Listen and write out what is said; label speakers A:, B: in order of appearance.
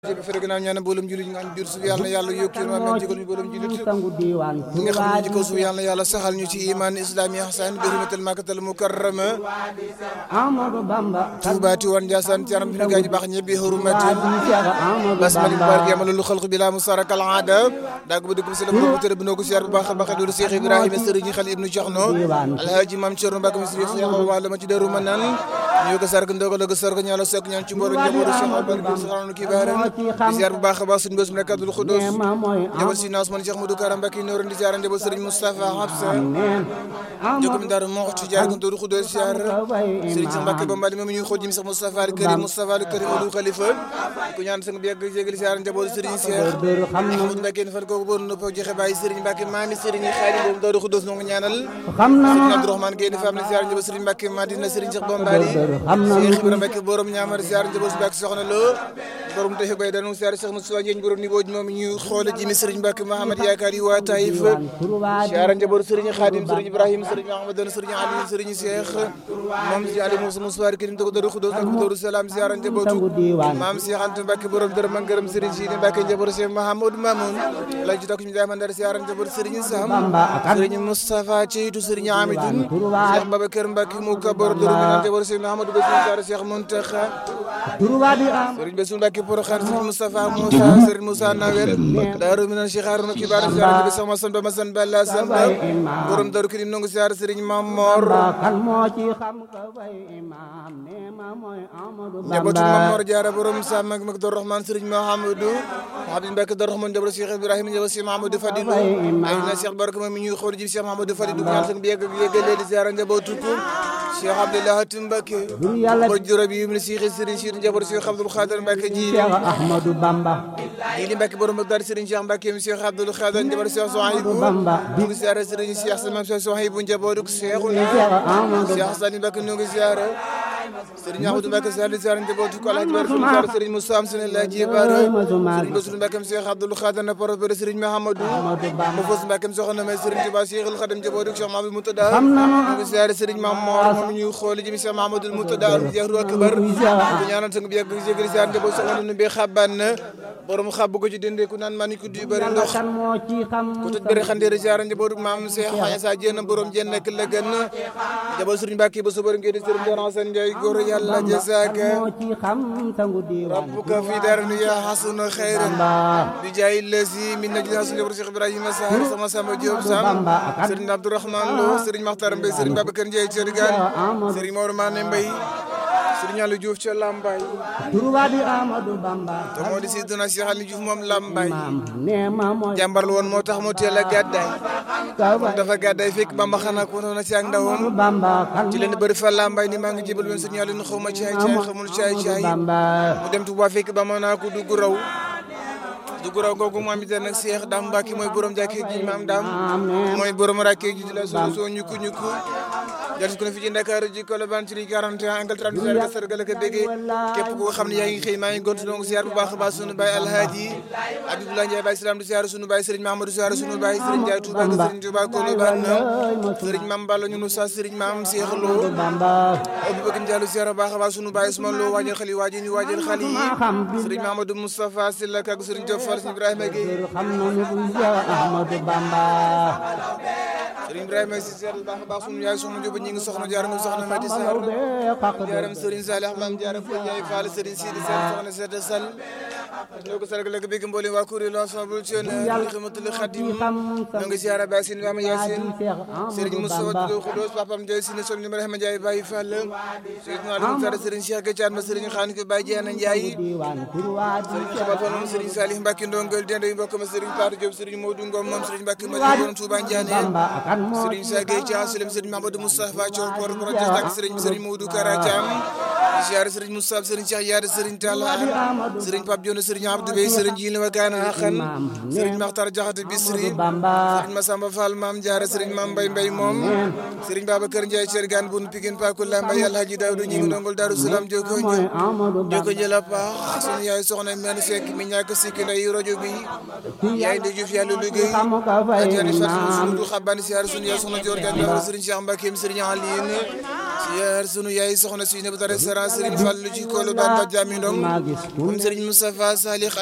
A: ci bi fere gannaaw ñaan mboolem jullit ñi nga xam biir suuf yàlla na yàlla yokk ci maam jégal ñu mboolem jullit
B: sangu diiwaan
A: ñi nga xam ne ñu ci kaw suuf yàlla na yàlla saxal ñu ci iman islami ihsan bi hurmatil makkatal mukarrama
B: Amadou Bamba
A: Tuuba Tiwaan Njaasaan ci anam bi ñu gaañu baax ñëpp bi hurmatil
B: Cheikh Amadou
A: basmali
B: Bamba
A: barke yamala lu xalq bi la musaraka al aada daag ba dëgg bi sala bu tëdd bi noo ko siyaar bu baax a baax doolu Cheikh Ibrahima sëriñ xal ibnu Cheikhno alhaji mam Cerno Mbàkke mi sëriñ Cheikh wala ma ci daru ma naan ñu ko sark ndogal ko sark ñaala sok ñaan ci mbooloo njabootu Cheikh Abdou Saxanu ki baaram di siyaar bu baax a baax suñu bés mu nekk Abdul Xudoos
B: ma mooy
A: jabal si naas man Cheikh Modou Karam Mbàkke noor di siyaar njabootu sëriñ Moustapha Habsa
B: neen
A: jokum daara moxtu jaar ko Abdul Xudoos siyaar sëriñ Cheikh Mbàkke ba mbali moom ñu xool jëm Cheikh Moustapha al Karim Moustapha al Karim Abdou Khalifa ku ñaan sang bi yàgg jégal siyaar njabootu sëriñ Cheikh
B: dër xam na
A: Ahmadou Mbacke fan kooku bon nopp joxe bàyyi Serigne Mbacke maami Serigne Xaadim boobu Daaru Xuddoos noo ngi ñaanal
B: xam na
A: Serigne Abdourahmane Gueye fam ne siyaar njëba Serigne Mbacke Madina Serigne Cheikh Bombali
B: xam na
A: Cheikh Ibrahima Mbacke borom ñaamar siyaar njëba Mbacke soxna Lo borom texe bay danu siyaar Cheikh Moussa Ndiagne borom ni booj moom ñu xoole jimi Serigne Mbacke Mahamad yaakaar yi waa Taïf siyaar njëba Serigne Xaadim Serigne Ibrahima Serigne Mahamadou Serigne Ali Serigne Cheikh moom si Ali Moussa Moussa Karim to ko Daaru Xuddoos ak Daaru Salaam siyaar njëbootu maam Cheikh Anta Mbacke borom dërëm ak ngërëm Serigne Sidi Mbacke njëbootu Cheikh Mahamadou Mamoun la ci tokk ñu jaay mandar siyaar njëbootu Serigne Sam Serigne Moustapha Ceytu Serigne Amidou Cheikh Babacar Mbacke mu kabar dërëm naan njëbootu Serigne Mahamadou Bassirou siyaar Cheikh Mountakha
B: Touba di am
A: Serigne Bassirou Mbacke Porokhane Serigne Moustapha Moussa Serigne Moussa Nawel Daaru Minan Cheikh Harouna Kibar siyaar njëbootu sama Samba Masan Balla Samba borom Daaru Karim nongu siyaar Serigne Mamor
B: kan moo ci xam ka fay imam ne ma mooy Amadou
A: njabootu
B: Bamba
A: Mamor Diarra borom Sam ak Dor Rahman Serigne Mahamadou Habib Mbacke Dor Rahman njabootu Cheikh Ibrahima njabootu Cheikh Mahamadou Fadilou ay na Cheikh Barka moom mi ñuy xool ji Cheikh Mahamadou Fadilou ñaan sang bi yegg yeggalee di ziara njabootu ko Cheikh Abdoulaye Hatim Mbacke
B: bur yàlla
A: ko juróom yi mu ne Cheikh Serigne Cheikh njabootu Cheikh Abdoul Khadir Mbacke ji
B: Cheikh Ahmadou Bamba
A: Jili Mbacke borom Bagdad Serigne Cheikh Mbacke mi Cheikh Abdoul Khadir njabootu Cheikh Souhaïbou
B: Bamba
A: ñu ngi ziara Serigne Cheikh Samam Cheikh Souhaïbou njabootu Cheikh
B: Cheikh Amadou
A: Cheikh Sani Mbacke ñu ngi ziara Serigne Ahmadou Mbacke Sall ziara njabootu ko Alhaji Barke ziara Serigne Moussa am sene la jibara Serigne Bassirou Mbacke Cheikh Abdoul Khadir na porte Serigne Mahamadou mo fos Mbacke soxna may Serigne Touba Cheikhul Khadim njabootu Cheikh Mahamadou Moutada
B: xam na
A: ñu ngi ziara Serigne Mamor moom ñu xool ji Cheikh Mahamadou Moutada al jahru akbar ko ñaanal sang bi yàgg jégal ziara njabootu soxna nu be xaban borom xab ko ci dende ku naan man ko du bari ndox
B: kan moo ci xam
A: ko tut bari xandeere ziara njabootu maam Cheikh Xaya Jenn borom jenn ak la gën njaboot Serigne Mbacke ba subar ngeen di Serigne Dior Hassane Ndiaye góor yàlla jazaaka
B: moo ci xam sangu diiwaan
A: rabbuka fi darni ya hasuna khairan
B: Bamba
A: bi jaay lasi min najli hasun jabar Cheikh Ibrahima Sarr sama Samba Diop Sam Serigne Abdourahmane Lo Serigne Makhtar Mbaye Serigne Babacar Ndiaye Thiergane Serigne Mor Mané Mbaye Serigne Aliou Diouf ca Lambaye
B: Touba di Amadou Bamba
A: te moo di Sidina Cheikh Aliou Diouf moom Lambaye
B: maam ne ma mooy
A: jàmbar la woon moo tax mu teel a gàddaay
B: ka
A: kon dafa gàddaay fekk Bamba xanaa ko noona ci ak ndawam
B: Bamba kan
A: ci leen bëri fa Lambaye ni maa ngi jébal woon Serigne Aliou xaw ma caay caay xamul caay caay
B: Bamba
A: mu dem Touba fekk ba ma naa ko dugg raw dugg raw googu mu am itam nag Cheikh Dame Mbacke mooy borom jàkkee ji maam Dame mooy borom rakkee ji di la soo soo ñukku ñukku jël ko na fi ci Dakar ji Colobane ci li 41 angle 37 ka sargal ka béggee képp koo xam ne yaa ngi xëy maa ngi gont donc ziar bu baax a baax sunu baay Alhaaji Abdoulaye Ndiaye Baye Salam di ziar sunu baay Serigne Mahamadou ziar sunu baay Serigne Ndiaye Touba ak Serigne Touba Colobane Serigne Mame Balla ñu nu sa Serigne Mame Cheikh Lo
B: Bamba
A: Aboubacar Diallo ziar bu baax a baax sunu baay Ousmane Lo waajal xale yi waajal ñu waajal xale yi Serigne Mahamadou Moustapha Sylla ak Serigne Diop Fall Serigne Ibrahima Gueye
B: xam nañu bu Cheikh Ahmadou Bamba
A: Serigne Ibrahima si ziar bu baax a baax sunu yaay soxna Diop ñi ngi soxna jaar nga soxna Mati Sarr jaaram Serigne Salih Mame jaaram ko Ndiaye Fall Serigne Sidi Sall soxna Sede Sall ñoo ko sargal ak bëgg mboolem waa kuréel ensemble ci xidmatul Khadim ñoo ngi ziar Baye Sine Mame Yacine Serigne Moustapha Dodo Khoudoss papam Ndiaye Sine soxna Ibrahima Ndiaye Baye Fall Serigne Aliou Sarr Serigne Cheikh Gatiane ma Serigne Khane ko Baye Diana Ndiaye Serigne Xabal Fall moom Serigne Salih Mbacke ndongal dende yu mbokk ma Serigne Patou Diop Serigne Modou Ngom moom Serigne Mbacke ma borom Touba Ndiané Serigne Sagay Dia Silem Serigne Mamadou Moustapha Thiaw Port Projet ak Serigne Serigne Modou Kara Thiam ziar Serigne Moustapha Serigne Cheikh Yaade Serigne Talla Serigne Pape Dione Serigne Abdou Bey Serigne Jili Wakana Akhan Serigne Makhtar Diakhaté Bisri Serigne Massamba Fall Mame Diarra Serigne Mame Mbaye Mbaye moom Serigne Babacar Ndiaye Thiergane Boun Pikine Pakula Mbaye Alhaji Daouda ñi ngi ndongol Darou Salam joko ñëw joko jëla paax sunu yaay soxna men Seck mi ñàkk sikki nday rajo bi yaay de Diouf yàlla liggéey ajani fat sunu du xabani siyaar sunu yaay soxna Dior Diagne Serigne Cheikh Mbacké Serigne Aline siyaar sunu yaay soxna si ne bu tare sara Serigne Fallou ci kolo daan ba jami ndong
B: maa gis ku
A: moom Serigne Moustapha Salih